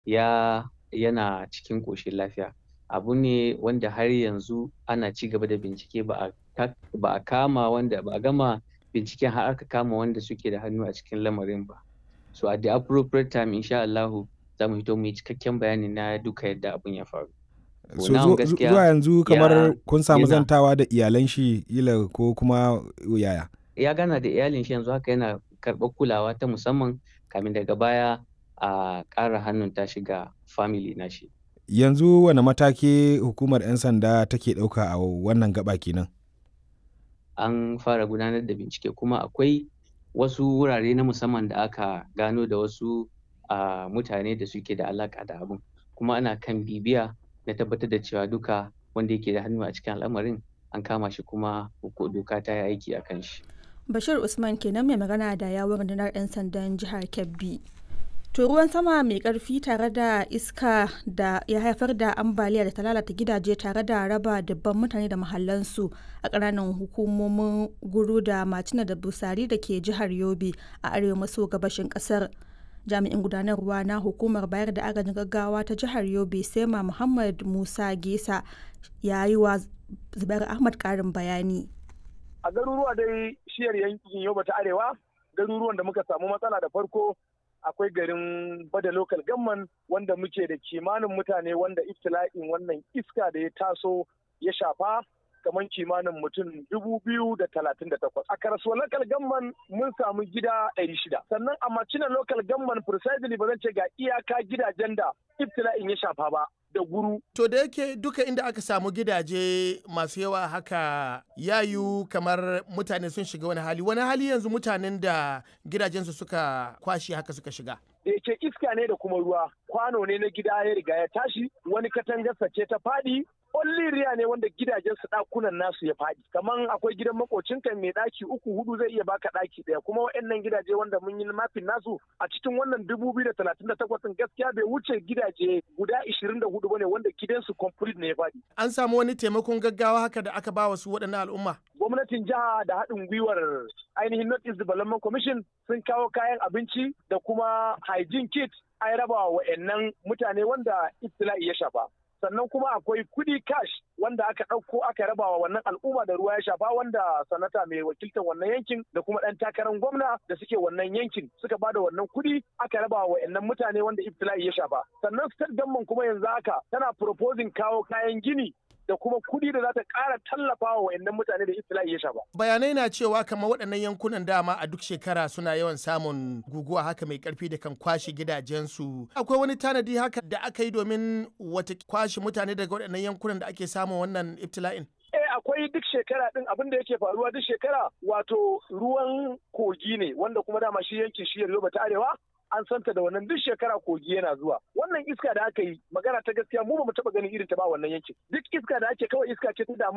ya yana cikin ƙoshin lafiya abu ne wanda har yanzu ana ci gaba da bincike ba a ba a kama wanda ba a gama binciken har aka kama wanda suke da hannu a cikin lamarin ba so at the appropriate time insha Allahu za mu fito mu yi cikakken bayani na duka yadda abun ya faru so zuwa yanzu kamar kun samu yana- zantawa da iyalan shi ila ko kuma yaya ya gana da iyalin shi yanzu haka yana karɓar kulawa ta musamman kamin daga baya a ƙara hannun ta shiga family na shi yanzu wane mataki hukumar 'yan sanda take ɗauka a wannan gaba kenan an fara gudanar da bincike kuma akwai wasu wurare na musamman da aka gano da wasu a mutane da suke da alaƙa da abun kuma ana kan bibiya na tabbatar da cewa duka wanda yake da hannu a cikin al'amarin an kama shi kuma ko doka ta yi aiki a kan shi Bashir Usman kenan mai magana da yawon rundunar 'yan sandan jihar Kebbi. To ruwan sama mai karfi tare da iska da ya haifar da ambaliya da ta lalata gidaje tare da raba dubban mutane da mahallansu a ƙananan hukumomin guru da macina da busari da ke jihar Yobe a arewa maso gabashin ƙasar. Jami'in gudanarwa na hukumar bayar da agajin gaggawa ta jihar Yobe Sema Muhammad Musa Gesa ya yi wa Zubair Ahmad ƙarin bayani. a garuruwa dai shiyar yankin yoba ta arewa garuruwan da muka samu matsala da farko akwai garin bada local gamman wanda muke da kimanin mutane wanda iftila'in wannan iska da ya taso ya shafa kamar kimanin mutum dubu biyu da talatin da takwas. A karasuwar local gamman mun samu gida ɗari shida. Sannan a macina local gamman precisely ba zan ce ga iyaka gidajen da iftila'in ya shafa ba. da guru. To da yake duka inda aka samu gidaje masu yawa haka yayu kamar mutane sun shiga wani hali wani hali yanzu mutanen da gidajensu suka kwashe haka suka shiga. da yake iska ne da kuma ruwa kwano ne na gida ya riga ya tashi wani katangarsa ce ta faɗi riya ne wanda gidajen su ɗakunan nasu ya faɗi kaman akwai gidan makocinka mai ɗaki uku hudu zai iya baka ɗaki ɗaya kuma waɗannan gidaje wanda mun yi mafin nasu a cikin wannan dubu biyu da talatin da takwas gaskiya bai wuce gidaje guda ishirin da hudu bane wanda gidansu complete ne ya faɗi. An samu wani taimakon gaggawa haka da aka ba wasu waɗannan al'umma. gwamnatin jiha da haɗin gwiwar ainihin North East Development Commission sun kawo kayan abinci da kuma hygiene kit an raba wa wa'annan mutane wanda ibtila'i ya shafa. Sannan kuma akwai kudi cash wanda aka ɗauko aka raba wa wannan al'umma da ruwa ya shafa wanda sanata mai wakiltar wannan yankin da kuma ɗan takarar gwamna da suke wannan yankin suka ba da wannan kudi aka raba wa wa'annan mutane wanda ibtila'i ya shafa. Sannan state government kuma yanzu haka tana proposing kawo kayan gini da kuma kuɗi da za ta ƙara tallafa wa wayannan mutane da iftila'i ya shafa. Bayanai na cewa kamar waɗannan yankunan dama a duk shekara suna yawan samun guguwa haka mai ƙarfi da kan kwashe gidajensu. Akwai wani tanadi haka da aka yi domin wata kwashe mutane daga waɗannan yankunan da ake samun wannan iftila'in? Eh akwai duk shekara din abin da yake faruwa duk shekara wato ruwan kogi ne wanda kuma dama shi yankin shi Yobe ta Arewa an santa da wannan duk shekara kogi yana zuwa wannan iska da aka yi magana ta gaskiya mu ba mu taba ganin irin ta ba wannan yankin duk iska da ake kawai iska ce ta damu